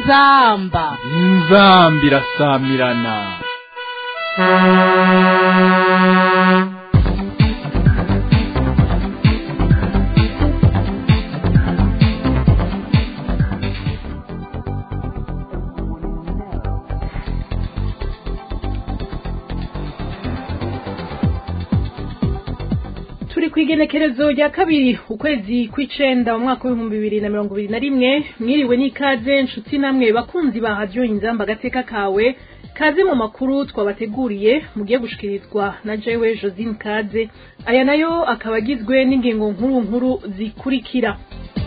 inzamba inzamba irasamirana turi ku igenekerezo rya kabiri ukwezi kw'icenda mu mwaka w'ibihumbi bibiri na mirongo ibiri na rimwe mwiriwe n'ikaze nshuti namwe bakunzi ba radiyo inzamba agateka kawe kaze mu makuru twabateguriye mugiye gushikirizwa na jewe josine kaze aya nayo akaba agizwe n'ingingo nkuru nkuru zikurikira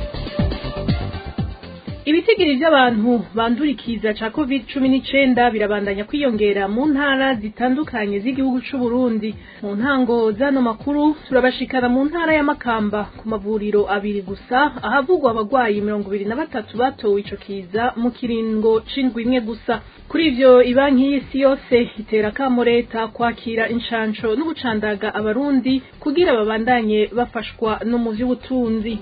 ibitigiri by'abantu bandurikiza ca covid cumi n'icenda birabandanya kwiyongera mu ntara zitandukanye z'igihugu c'u Burundi mu ntango z'ano makuru turabashikana mu ntara ya Makamba ku mavuriro abiri gusa ahavugwa abagwayi mirongo ibiri na batatu batowe ico kiza mu kiringo c'indwi imwe gusa kuri ivyo ibanki y'isi yose itera akamo leta kwakira inshanco no gucandaga abarundi kugira babandanye bafashwa no mu vy'ubutunzi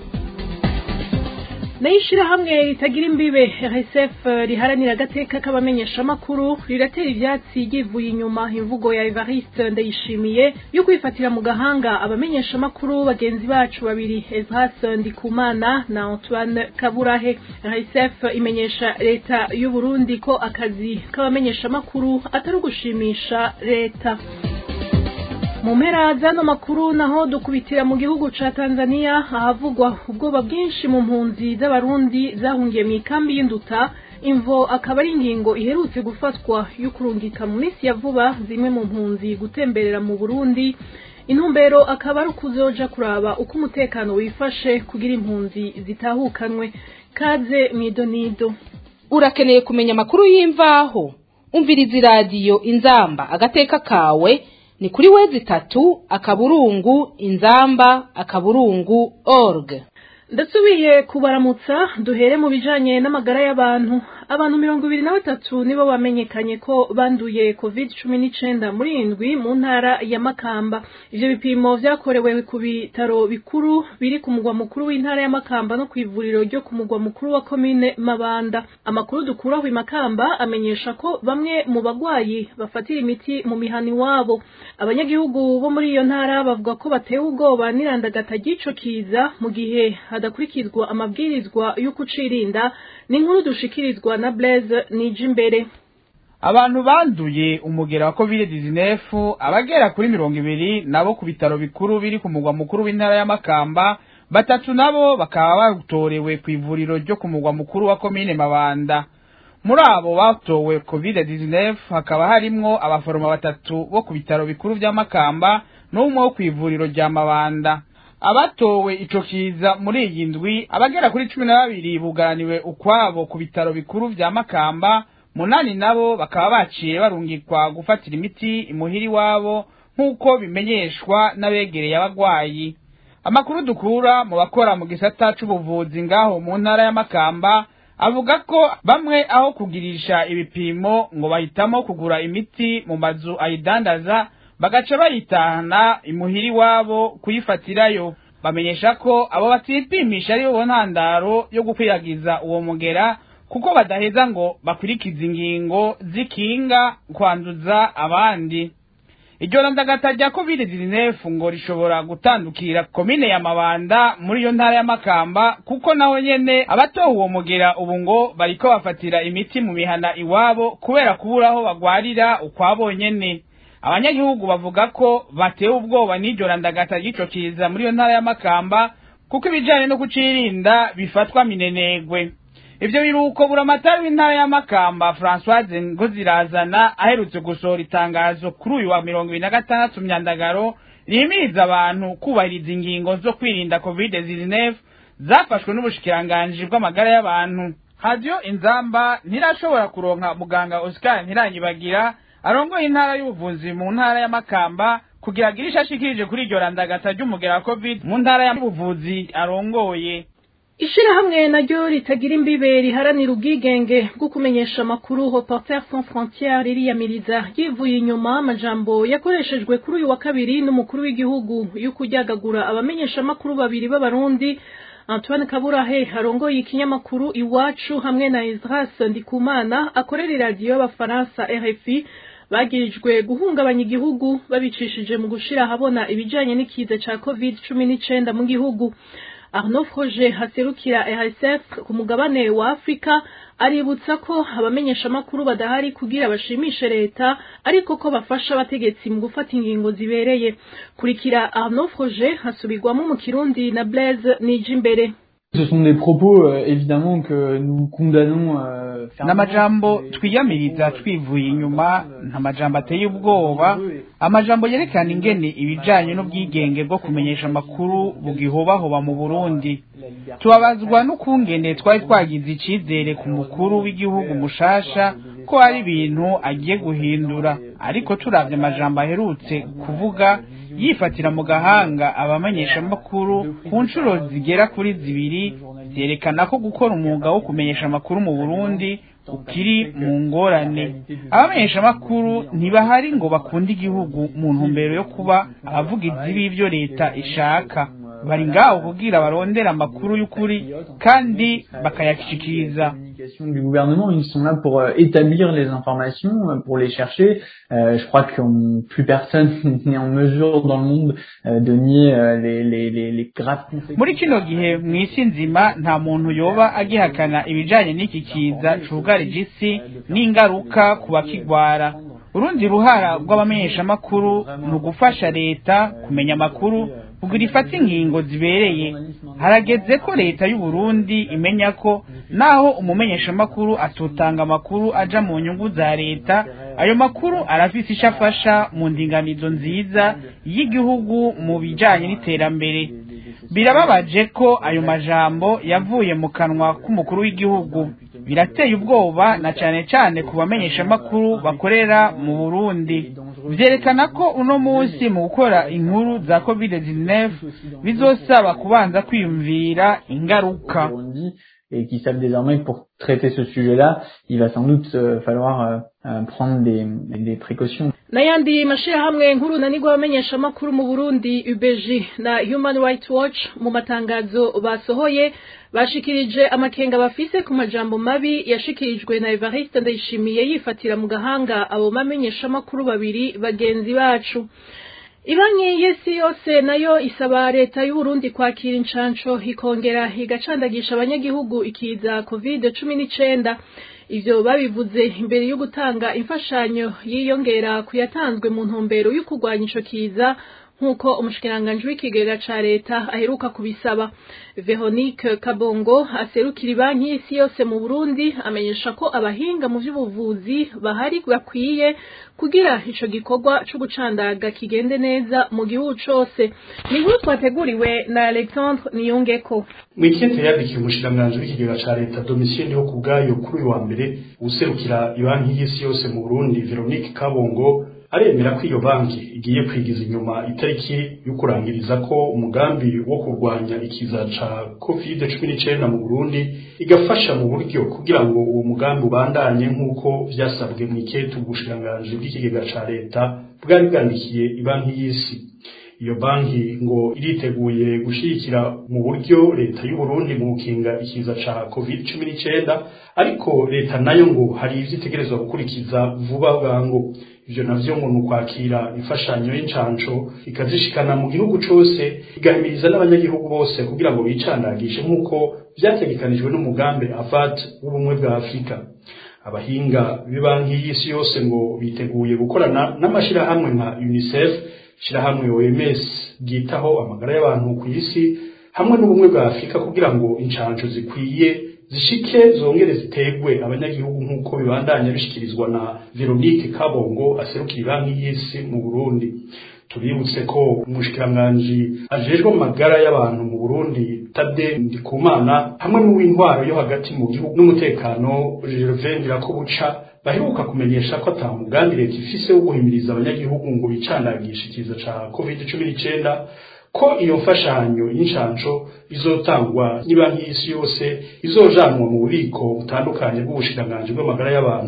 nayo ishirahamwe ritagira imbibe RSF riharanira agateka k'abamenyeshamakuru riratera ivyatsi ryivuye inyuma imvugo ya Evariste Ndayishimiye yo kwifatira mu gahanga abamenyeshamakuru bagenzi bacu babiri Ezras Ndikumana na Antoine Kaburahe RSF imenyesha leta y'u Burundi ko akazi k'abamenyeshamakuru atari ugushimisha leta mu mpera z'ano makuru naho dukubitira mu gihugu ca Tanzania ahavugwa ubwoba bwinshi mu mpunzi z'abarundi zahungiye mu ikambi y'induta imvo akaba ari ingingo iherutse gufatwa yo kurungika mu minsi ya vuba zimwe mu mpunzi gutemberera mu Burundi intumbero akaba ari ukuzoja kuraba uko umutekano wifashe kugira impunzi zitahukanwe kaze mwidonido urakeneye kumenya amakuru y'imvaho umviriza iradiyo inzamba agateka kawe ni kuri wezi itatu akaburungu inzamba akaburungu org ndasubiye kubaramutsa duhere mu bijanye n'amagara y'abantu abantu mirongo ibiri na batatu nibo bamenyekanye ko banduye covid cumi n'icenda muri indwi mu ntara ya makamba ivyo bipimo vyakorewe ku bitaro bikuru biri ku mugwa mukuru w'intara ya makamba no kw'ivuriro ryo ku mugwa mukuru wa komine mabanda amakuru dukuraho i makamba amenyesha ko bamwe mu bagwayi bafatira imiti mu mihana iwabo abanyagihugu bo muri iyo ntara bavuga ko batewe ubwoba n'irandagata ry'ico kiza mu gihe hadakurikizwa amabwirizwa yo kucirinda ni inkuru dushikirizwa na Blaise Nijimbere abantu banduye umugera wa covid 19 abagera kuri mirongo ibiri nabo ku bitaro bikuru biri ku mugwa mukuru w'intara ya Makamba batatu nabo bakaba batorewe ku ivuriro ryo ku mugwa mukuru wa komine Mabanda muri abo batowe covid 19 hakaba harimwo abaforoma batatu bo ku bitaro bikuru vya Makamba n'umwe wo ku ivuriro rya Mabanda abatowe ico kiza muri iyi ndwi abagera kuri cumi na babiri bugaraniwe ukwabo ku bitaro bikuru vya Makamba munani nabo bakaba baciye barungikwa gufatira imiti imuhiri wabo nk'uko bimenyeshwa n'abegereye abagwayi amakuru dukura mu bakora mu gisata c'ubuvuzi ngaho mu ntara ya Makamba avuga ko bamwe aho kugirisha ibipimo ngo bahitamo kugura imiti mu mazu ayidandaza bagaca bayitahana imuhiri wabo kuyifatirayo bamenyesha ko abo batipimisha ari bo ntandaro yo gukwiragiza uwo mugera kuko badaheza ngo bakurikize ingingo zikinga kwanduza abandi iryo randagata rya covid 19 ngo rishobora gutandukira komine ya mabanda muri iyo ntara ya makamba kuko naho nyene abatowe uwo mugera ubu ngo bariko bafatira imiti mu mihana iwabo kubera kubura aho bagwarira ukwabo nyene abanyagihugu bavuga ko batewe ubwoba n'iryo randagata ry'ico kiza muri iyo ntara ya Makamba kuko ibijanye no kucirinda bifatwa minenegwe ivyo biruko buramatari w'intara ya Makamba Françoise Ngozirazana aherutse gusohora itangazo kuri uyu wa mirongo ibiri na gatandatu myandagaro rihimiriza abantu kubahiriza ingingo zo kwirinda covid 19 zafashwe n'ubushikiranganji bw'amagara y'abantu radio inzamba ntirashobora kuronka muganga Oscar Ntiranyibagira arongoye intara y'ubuvuzi mu ntara ya Makamba kugira agire ishashikirije kuri iryo randagata ry'umugera wa covid mu ntara y'ubuvuzi arongoye ishirahamwe naryo ritagira imbibe riharanira ubwigenge bwo kumenyesha amakuru Reporters sans frontières ririyamiriza yivuye inyuma amajambo yakoreshejwe kuri uyu wa kabiri n'umukuru w'igihugu yo kuryagagura abamenyesha amakuru babiri b'abarundi Antoine Kaburahe arongoye ikinyamakuru iwacu hamwe na Esdras Ndikumana akorera iradiyo y'abafaransa RFI bagirijwe guhungabanya igihugu babicishije mu gushira ahabona ibijanye n'ikiza ca covid cumi n'icenda mu gihugu Arnaud Froger haserukira RSF ku mugabane wa Afrika aributsa ko abamenyeshamakuru badahari kugira bashimishe leta ariko ko bafasha abategetsi mu gufata ingingo zibereye kurikira Arnaud Froger hasubirwamo mu Kirundi na Blaise Nijimbere Ce sont des propos euh, évidemment que nous condamnons euh, n'amajambo twiyamiriza twivuye inyuma nta majambo ateye ubwoba amajambo yerekana ingene ibijanye n'ubwigenge bwo kumenyesha amakuru bugihobahoba mu Burundi tubabazwa n'ukungene twari twagize icizere ku mukuru w'igihugu mushasha ko hari ibintu agiye guhindura ariko turavye amajambo aherutse kuvuga yifatira mu gahanga abamenyeshamakuru ku nshuro zigera kuri zibiri vyerekana ko gukora umwuga wo kumenyesha amakuru mu Burundi ukiri mu ngorane abamenyeshamakuru ntibahari ngo bakunde igihugu mu ntumbero yo kuba abavugizi b'ivyo leta ishaka bari ngaho kugira barondera amakuru y'ukuri kandi bakayashikiriza du gouvernement, ils sont là pour euh, établir les informations, euh, pour les chercher. Euh, je crois que plus personne n'est en mesure dans le monde de nier les, les, les, les graves conséquences. muri kino gihe mu isi nzima nta muntu yoba agihakana ibijanye n'iki kiza cugarije isi n'ingaruka ku bakigwara urundi ruhara rw'abamenyeshamakuru ni ugufasha leta kumenya amakuru kugira ifate ingingo zibereye harageze ko leta y'u Burundi imenya ko naho umumenyeshamakuru atotanga amakuru aja mu nyungu za leta ayo makuru arafise ico afasha mu ndinganizo nziza y'igihugu mu bijanye n'iterambere birababaje ko ayo majambo yavuye mu kanwa k'umukuru w'igihugu birateye ubwoba na cane cane ku bamenyeshamakuru bakorera mu Burundi vyerekana ko uno munsi mu gukora inkuru za covid-19 bizosaba kubanza kwiyumvira ingaruka et qui savent désormais que pour traiter ce sujet-là, il va sans doute euh, falloir euh, euh, prendre des, des précautions. n'ayandi mashirahamwe nkuru nanigwa abamenyeshamakuru mu Burundi UBG na Human Rights Watch mu matangazo basohoye bashikirije amakenga bafise ku majambo mabi yashikirijwe na Evariste Ndayishimiye yifatira mu gahanga abo bamenyeshamakuru babiri bagenzi bacu Ibanki y'isi yose nayo isaba leta y'u Burundi kwakira incanco ikongera igacandagisha abanyagihugu ikiza covid cumi n'icenda ivyo babivuze imbere yo gutanga imfashanyo yiyongera kuyatanzwe mu ntumbero yo kurwanya ico kiza nk'uko umushikiranganji w'ikigega ca leta aheruka kubisaba Veronique Kabongo aserukira banki y'isi yose mu Burundi amenyesha ko abahinga mu vy'ubuvuzi bahari bakwiye kugira ico gikorwa co gucandaga kigende neza mu gihugu cose ni nkuru twateguriwe na Alexandre Niyongeko mwikete yandikiye umushikiranganji w'ikigega ca leta Domitien ho kubwayo kuri uyu wa mbere userukira ibanki y'isi yose mu Burundi Veronique Kabongo aremera ko iyo banki igiye kwigiza inyuma itariki yo kurangiriza ko umugambi wo kurwanya ikiza ca covid cumi n'icenda mu Burundi igafasha mu buryo kugira ngo uwo mugambi ubandanye nk'uko vyasabwe mu iketu ubushikiranganji bw'ikigega ca leta bwari bwandikiye ibanki y'isi iyo banki ngo iriteguye gushigikira mu buryo leta y'u Burundi mu gukinga ikiza ca covid cumi n'icenda ariko leta nayo ngo hari ivyo itegerezwa gukurikiza vuba bwangu ivyo navyo ngo ni ukwakira imfashanyo y'incanco ikazishikana mu gihugu cose igahimiriza n'abanyagihugu bose kugira ngo bicandagishe nk'uko vyategekanijwe n'umugambi avat w'ubumwe bwa afurika abahinga b'ibanki y'isi yose ngo biteguye gukorana n'amashirahamwe nka unicef shirahamwe OMS ryitaho amagara y'abantu ku isi hamwe n'ubumwe bwa Afurika kugira ngo incanco zikwiye zishike zongere zitegwe abanyagihugu nk'uko bibandanya bishikirizwa na Veronique Kabongo aserukira banki y'isi mu Burundi tubibutse ko umushikiranganji ajejwe amagara y'abantu mu Burundi Tade Ndikumana hamwe n'uw'intwaro yo hagati mu gihugu n'umutekano Gervais Ndirakobuca baheruka kumenyesha ko ata mugambi leta ifise wo guhimiriza abanyagihugu ngo bicandagishe ikiza ca covid cumi n'icenda ko iyo mfashanyo y'incanco izotangwa n'ibanki y'isi yose izojanwa mu bubiko butandukanye bw'ubushikiranganji bw'amagara y'abantu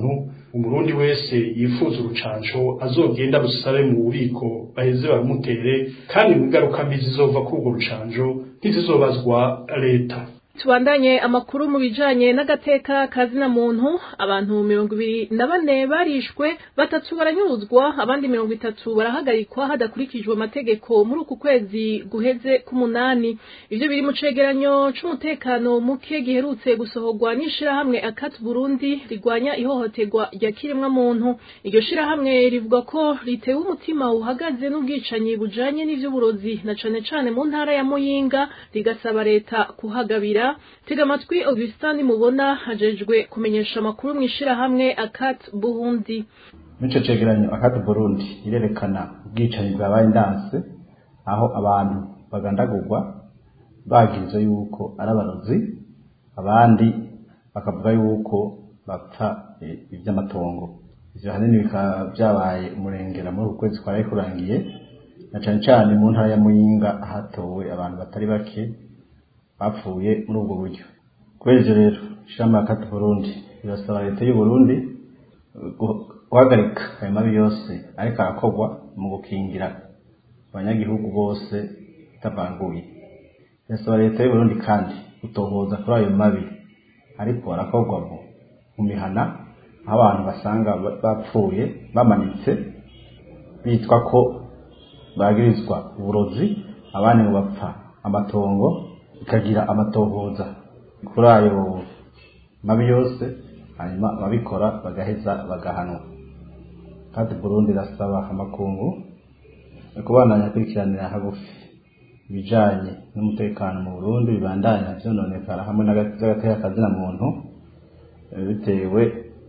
umurundi wese yifuza urucanco azogenda rusabe mu bubiko baheze bamutere kandi mu ngaruka mbi zizova kuri urwo rucanco ntizizobazwa leta tubandanye amakuru mu bijanye n'agateka kazina muntu abantu mirongo ibiri na bane barishwe batatu baranyuruzwa abandi mirongo itatu barahagarikwa hadakurikijwe amategeko muri uku kwezi guheze k'umunani ivyo biri mu cegeranyo c'umutekano muke giherutse gusohorwa n'ishirahamwe akat burundi rigwanya ihohoterwa rya kiremwa muntu iryo shirahamwe rivuga ko ritewe umutima uhagaze n'ubwicanyi bujanye n'ivy'uburozi na cane cane mu ntara ya muyinga rigasaba leta kuhagabira tega amatwi augustin mubona hajejwe kumenyesha amakuru mu ishirahamwe akat burundi muri ico cegeranyo akat burundi irerekana ubwicanyi bwabaye ndanse aho abantu bagandagurwa bagirizwa yuko ari abarozi abandi bakavuga yuko bapfa ivy'amatongo ivyo hanini bikaba vyabaye umurengera muri uku kwezi kwaraye kurangiye na cane cane mu ntara ya muyinga hatowe abantu batari bake bapfuye muri ubwo buryo kubera ivyo rero ishirahamwe ya kati burundi rirasaba leta y'u burundi guhagarika ayo mabi yose ariko arakorwa mu gukingira abanyagihugu bose itavanguye irasaba leta y'u burundi kandi gutohoza kuri ayo mabi ariko arakorwa mu mihana aho abantu basanga bapfuye bamanitse bitwa ko bagirizwa uburozi abandi ngo bapfa amatongo ikagira amatohoza kuri ayo mabi yose hanyuma ababikora bagaheza bagahanwa kandi burundi irasaba amakungu kubandanya akurikiranira hagufi ibijanye n'umutekano mu burundi bibandanya vyononekara hamwe n'agateka kazina muntu bitewe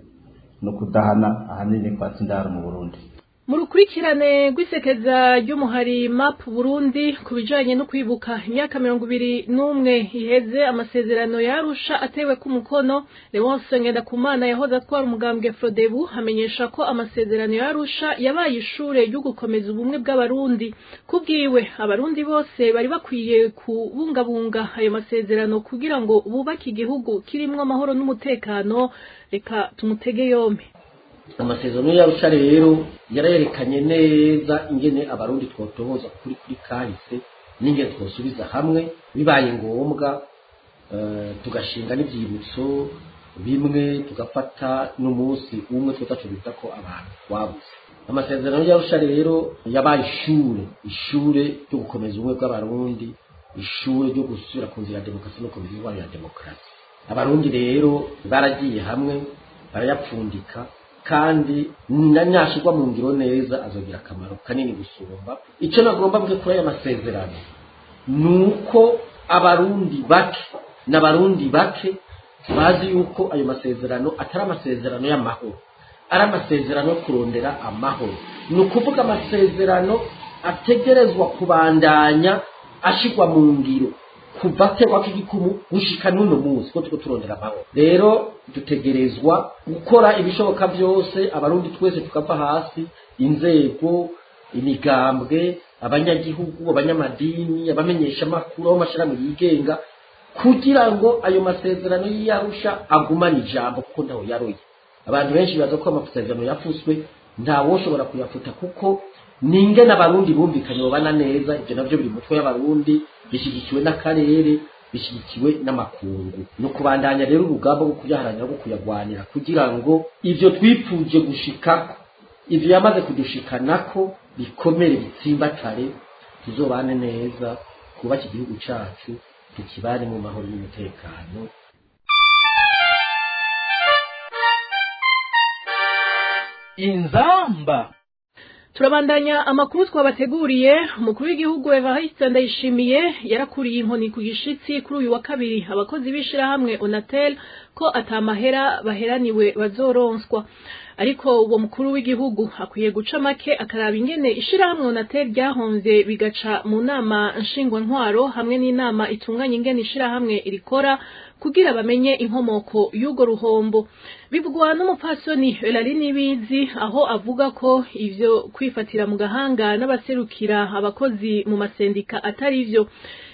no kudahana ahanini kwa sindaro mu burundi mu rukurikirane rw'isekeza ry'umuhari map burundi ku bijanye no kwibuka imyaka mirongo ibiri n'umwe iheze amasezerano yarusha atewe ku mukono leonce ngendakumana yahoze atwara umugambwe frodebu hamenyesha ko amasezerano yarusha yabaye ishure ryo gukomeza ubumwe bw'abarundi kubwiwe abarundi bose bari bakwiye kubungabunga ayo masezerano kugira ngo bubake igihugu kirimwo amahoro n'umutekano reka tumutege yompi amasezerano y'arusha rero yarayerekanye neza ingene abarundi twotohoza kuri kuri kahise n'ingene twosubiza hamwe bibaye ngombwa tugashinga n'ibyibutso bimwe tugafata n'umunsi umwe tutacu bita ko abantu twabuze amasezerano y'arusha rero yabaye ishure ishure ryo gukomeza ubumwe bw'abarundi ishure ryo gusubira ku nzira ya demokarasi no ku nzira ya demokarasi abarundi rero baragiye hamwe barayapfundika kandi nanyashirwa mu ngiro neza azogira akamaro kanini gusumba icyo nagomba mvuge kuri aya masezerano ni uko abarundi bake n'abarundi bake bazi yuko ayo masezerano atari amasezerano y'amahoro ari amasezerano yo kurondera amahoro ni ukuvuga amasezerano ategerezwa kubandanya ashirwa mu ngiro kuva aterwa k'igikumu gushika n'uno munsi ko turiko turondera amahoro rero dutegerezwa gukora ibishoboka byose abarundi twese tukava hasi inzego imigambwe abanyagihugu abanyamadini abamenyesha amakuru aho amashirahamwe yigenga kugira ngo ayo masezerano y'iyarusha agumane ijambo kuko ntaho yaroye abantu benshi baza ko amasezerano yafuswe ntawoshobora kuyafuta kuko ninge n'abarundi bumvikanye babana neza ibyo navyo biri mutwe y'abarundi bishyigikiwe n'akarere bishyigikiwe n'amakungu ni ukubandanya rero urugamba rwo kuyaharanira rwo kuyagwanira kugira ngo ivyo twipfuje gushikako ivyo yamaze kudushikanako bikomere bitsimbatare tuzobane neza twubake igihugu cacu tukibane mu mahoro n'umutekano inzamba turabandanya amakuru twabateguriye umukuru w'igihugu Evariste Ndayishimiye yarakuriye inkoni ku gishitsi kuri uyu wa kabiri abakozi b'ishirahamwe Onatel ko atamahera baheraniwe bazoronswa ariko uwo mukuru w'igihugu akwiye guca make akaraba ingene ishirahamwe Onatel ryahomvye bigaca mu nama nshingwantwaro hamwe n'inama itunganya ingene ishirahamwe irikora kugira bamenye inkomoko y'ugo ruhombo bivugwa n'umupfasoni Elari Nibizi aho avuga ko ivyo kwifatira mu gahanga n'abaserukira abakozi mu masendika atari ivyo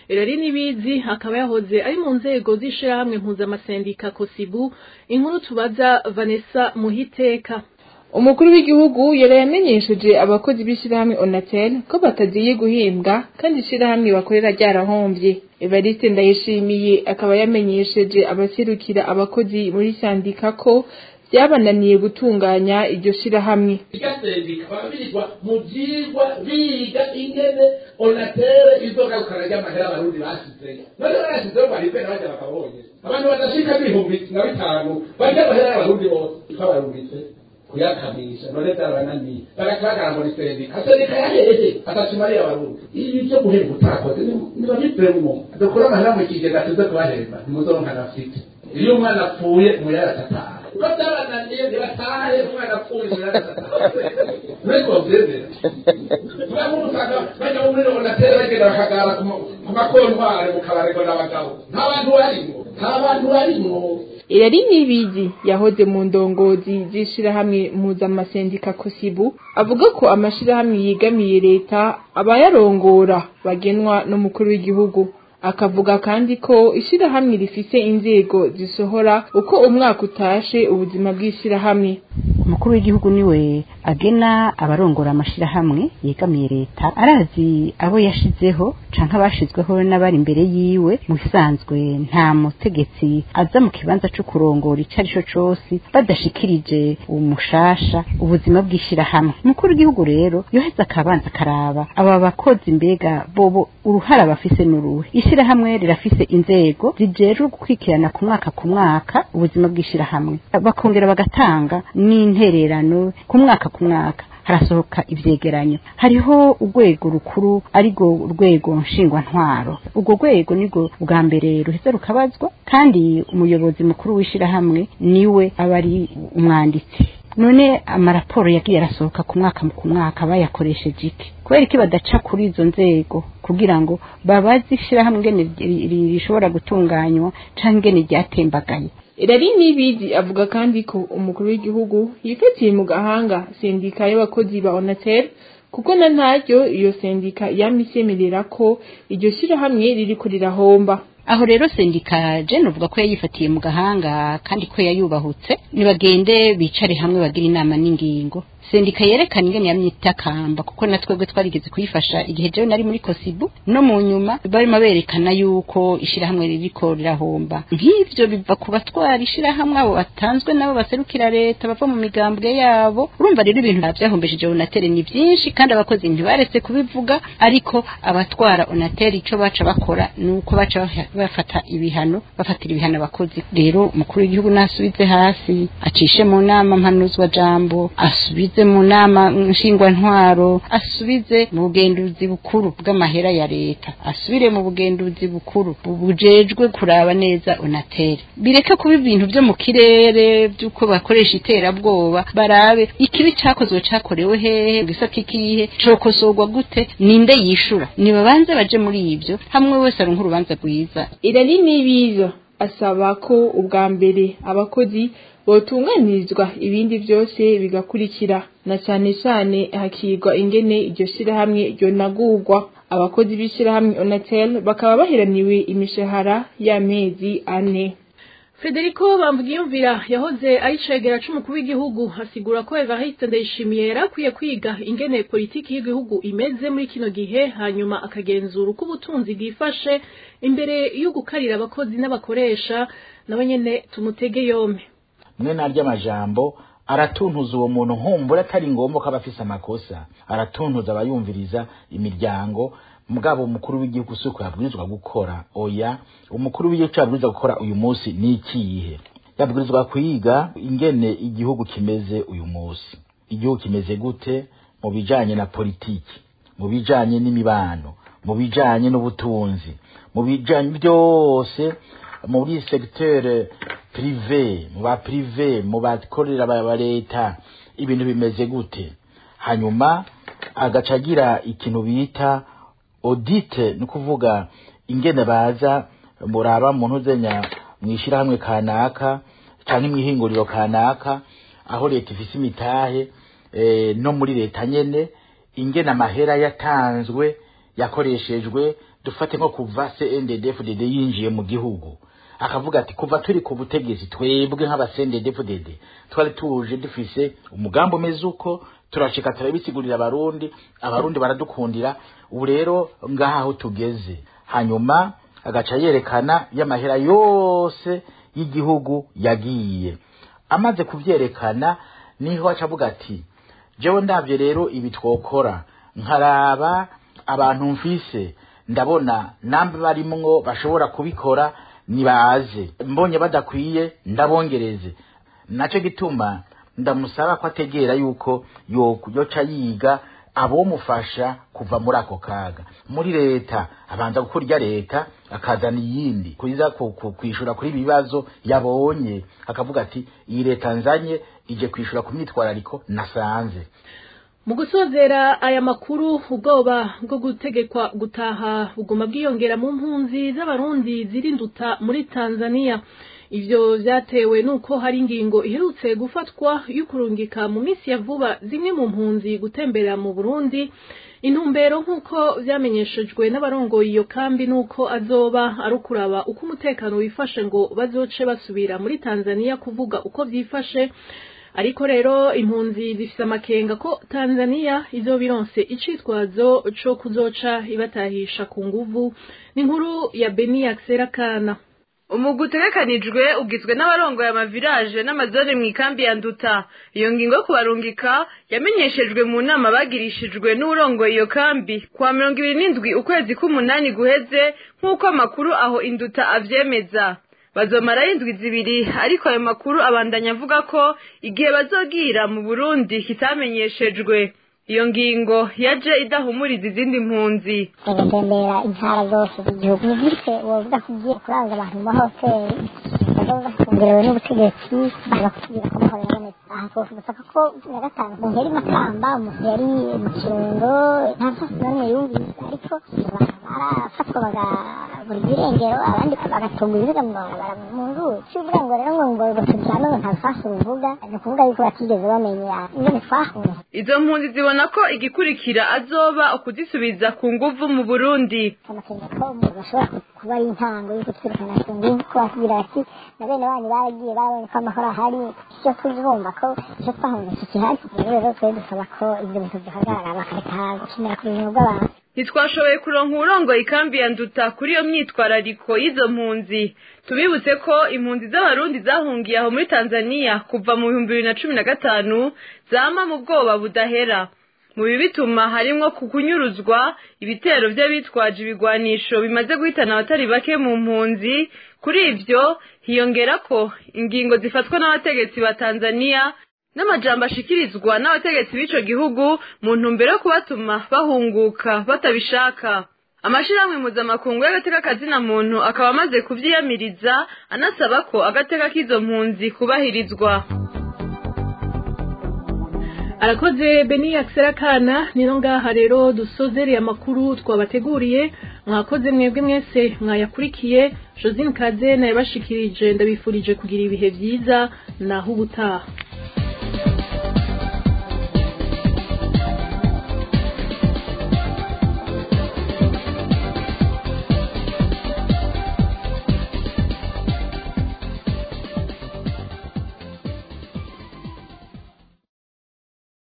Erari Nibizi akaba yahoze ari mu nzego z'ishirahamwe mpuzamasendika Kosibu inkuru tubaza Vanessa Muhiteka umukuru w'igihugu yari yamenyesheje abakozi b'ishyirahamwe onatel ko batagiye guhimbwa kandi ishyirahamwe bakorera ryarahombye evariste ndayishimiye akaba yamenyesheje abaserukira abakozi muri sandika ko byabananiye gutunganya iryo shyirahamwe bigasendika babirirwa mu byigwa biga ingene onatere izogarukana ry'amahera abarundi basizeyo none barasizeyo baribe n'abajya bakabonye abantu badashika n'ibihumbi na bitanu barya amahera y'abarundi bose twabarungitse kuyakamisha none byabananiye barakagara muri sendika sendika yahereje atashimariye abarundi ibi byo guhemba utakoze nibabivemo dukura amahera mu kigega tuze kubahemba ntimuzoronka nafite iyo umwana apfuye umuyara atataha uko byabananiye ntibatahe umwana apfuye umuyara atataha niko bavyemera muramuzi usanga bajya muri onatere bagenda bakagara ku makontwari mu kabarego n'abagabo nta bantu barimwo nta bantu barimwo irari nibizi yahoze mu ndongozi z'ishirahamwe mpuzamasendika kosibu avuga ko amashirahamwe yegamiye leta abayarongora bagenwa n'umukuru w'igihugu akavuga kandi ko ishirahamwe rifise inzego zisohora uko umwaka utashe ubuzima bw'ishirahamwe umukuru w'igihugu niwe agena abarongora amashirahamwe yegamiye leta arazi abo yashizeho canke abashizweho n'abari imbere yiwe mu bisanzwe nta mutegetsi aza mu kibanza co kurongora ico ari co cose badashikirije umushasha ubuzima bw'ishirahamwe umukuru w'igihugu rero yoheza akabanza akaraba aba bakozi mbega bobo uruhara bafise n'uruhe ishirahamwe rirafise inzego zijejwe gukurikirana ku mwaka ku mwaka ubuzima bw'ishirahamwe bakongera bagatanga n'intererano ku mwaka ku mwaka harasohoka ivyegeranyo hariho urwego rukuru arirwo urwego nshingwantwaro urwo rwego nirwo bwa mbere ruheza rukabazwa kandi umuyobozi mukuru w'ishirahamwe niwe aba ari umwanditsi none amaraporo yagiye arasohoka ku mwaka ku mwaka bayakoresheje iki kubera iki badaca kuri izo nzego kugira ngo babaze ishirahamwe ingene rishobora gutunganywa canke ingene ryatembagaye irari nibizi avuga kandi ko umukuru w'igihugu yifatiye mu gahanga sendika y'abakozi ba onatel kuko na ntaryo iyo sendika yamisemerera ko iryo shirahamwe ririko rirahomba aho rero sendika jene uvuga ko yayifatiye mu gahanga kandi ko yayubahutse nibagende bicare hamwe bagira inama n'ingingo sendika yerekana ingene yamyitakamba kuko na twebwe twarigeze kuyifasha igihe jewe nari muri kosibu no mu nyuma barimo berekana yuko ishirahamwe ririko rirahomba nk'ivyo biva ku batwara ishirahamwe abo batanzwe nabo baserukira leta bava mu migambwe yabo urumva rero ibintu vyahombeje onatere ni vyinshi kandi abakozi ntibaretse kubivuga ariko abatwara onatere ico baca bakora nuko baca bafata ibihano bafatira ibihano abakozi rero umukuru w'igihugu nasubize hasi acishe mu nama mpanuzwa jambo asubize mu nama nshingwantwaro asubize mu bugenduzi bukuru bw'amahera ya leta asubire mu bugenduzi bukuru bujejwe kuraba neza onatere bireke kuba ibintu vyo mu kirere vy'uko bakoresha iterabwoba barabe ikibi cakozwe cakorewe hehe gisata ikihe cokosorwa gute ninde yishura nibabanze baje muri ivyo hamwe wese aronka urubanza rwiza irari nibiza asaba ko ubwa mbere abakozi botunganirizwa ibindi byose bigakurikira na cyane cyane hakigwa ingene iryo shirahamwe ryonagurwa abakozi b'ishirahamwe onatel bakaba baheraniwe imishahara y'amezi ane Federico Bambwiyumvira yahoze ari cegera c'umukuru w'igihugu asigura ko Evariste Ndayishimiye yarakwiye kwiga ingene politiki y'igihugu imeze muri kino gihe hanyuma akagenzura uko ubutunzi bwifashe imbere yo gukarira abakozi n'abakoresha nabo nyene tumutege yompe mwe naryo amajambo aratuntuza uwo muntu nkumbura atari ngombwa ko aba afise amakosa aratuntuza abayumviriza imiryango mugabo umukuru w'igihugu si uko yabwirizwa gukora oya umukuru w'igihugu icyo yabwirizwa gukora uyu munsi ni ikihe yabwirizwa kwiga ingene igihugu kimeze uyu munsi igihugu kimeze gute mu bijanye na politiki mu bijanye n'imibano mu bijanye n'ubutunzi mu bijanye byose muri secteur prive mu ba prive mu bakorera ba leta ibintu bimeze gute hanyuma agaca agira ikintu bita audite ni ukuvuga ingene baza muraba muntu uzenya mwishirahamwe kanaka canke mwihinguriro kanaka aho leta ifise imitahe e, no muri leta nyene ingene amahera yatanzwe yakoreshejwe dufate nko kuva CNDD-FDD yinjiye mu gihugu akavuga ati kuva turi ku butegetsi twebwe nk'abasendedefudede twari tuje dufise umugambi umeze uko turashika turabisigurira abarundi abarundi baradukundira ubu rero ngaha aho tugeze hanyuma agaca yerekana y'amahera yose y'igihugu yagiye amaze kuvyerekana niho aca avuga ati jewe ndavye rero ibi twokora nkaraba abantu mfise ndabona nambe barimwo bashobora kubikora nibaze mbonye badakwiye ndabongereze naco gituma ndamusaba ko ategera yuko yoca yiga abomufasha kuva muri ako kaga muri leta abanza gukora irya leta akazana iyindi kuza kwishura kuri ibibazo yabonye akavuga ati iyi leta nzanye ije kwishura ku myitwarariko nasanze mu gusozera aya makuru ubwoba bwo gutegekwa gutaha buguma bwiyongera mu mpunzi z'abarundi zirinduta muri tanzania ivyo vyatewe nuko hari ingingo iherutse gufatwa y'ukurungika mu minsi ya vuba zimwe mu mpunzi gutembera mu burundi intumbero nk'uko vyamenyeshejwe n'abarongoye iyo kambi nuko azoba ari ukuraba uko umutekano wifashe ngo bazoce basubira muri tanzania kuvuga uko vyifashe ariko rero impunzi zifise amakenga ko tanzania izoba ironse icitwazo co kuzoca ibatahisha ku nguvu n'inkuru ya beni yakisera kana umugwi utegekanijwe ugizwe n'abarongoye amaviraje n'amazone mu ikambi ya nduta iyo ngingo yo kubarungika yamenyeshejwe mu nama bagirishijwe n'urongoye iyo kambi kuwa mirongo ibiri n'indwi ukwezi k'umunani guheze nk'uko amakuru aho induta avyemeza bazomarayo indwi zibiri ariko ayo makuru abandanya avuga ko igihe bazogira mu burundi kitamenyeshejwe iyo ngingo yaje idahumuriza izindi mpunzi bagatembera intara zose z'igihugu ni gute wovuga ko ugiye kuranga abantu mu mahoteli bazoza kongerewe n'ubutegetsi baza kutubwira ko amahoro yabonetse aha twovuga ko na gatanu umuntu yari makamba umuntu yari mu kirundo nta mpamvu n'imwe yumvise ariko barafatwa bagabura ibirengero abandi bagatunga ibiziga mu mabarabara mu nzuzi si ukuvuga ngo rero ngo ngo ngo turyame ngo nta rusasu ruvuga ni ukuvuga yuko batigeze bamenya ingene twahuye izo mpunzi zibona ko igikurikira azoba ukuzisubiza ku nguvu mu burundi amakenga ko umuntu bashobora kuba ari intango y'uko twirukana ku nguvu ko batubwira bati na bene wanyu baragiye barabonye ko amahoro ahari icyo tuzumva ko icyo twahunze kikihari rero rero twe dusaba ko ibyo bintu bihagarara bakareka gukinira ku buzima bw'abantu ntitwashoboye kuronka uwurongoye ikambi ya nduta kuri iyo myitwarariko y'izo mpunzi tubibutse ko impunzi z'abarundi zahungiye aho muri tanzania kuva mu bihumbi bibiri na cumi na gatanu zama mu bwoba budahera mu bibi bituma harimwo kukunyuruzwa ibitero by'abitwaje ibigwanisho bimaze guhitana abatari bake mu mpunzi kuri ivyo hiyongera ko ingingo zifatwa n'abategetsi ba tanzania n'amajambo ashikirizwa n'abategetsi b'ico gihugu mu ntumbero yo kubatuma bahunguka batabishaka amashirahamwe mpuzamakungu y'agateka kazina muntu akaba amaze kuvyiyamiriza anasaba ko agateka k'izo mpunzi kubahirizwa arakoze beni yakisera kana nino ngaha rero dusozereye amakuru twabateguriye mwakoze mwebwe mwese mwayakurikiye josine kaze nayabashikirije ndabifurije kugira ibihe byiza naho ubutaha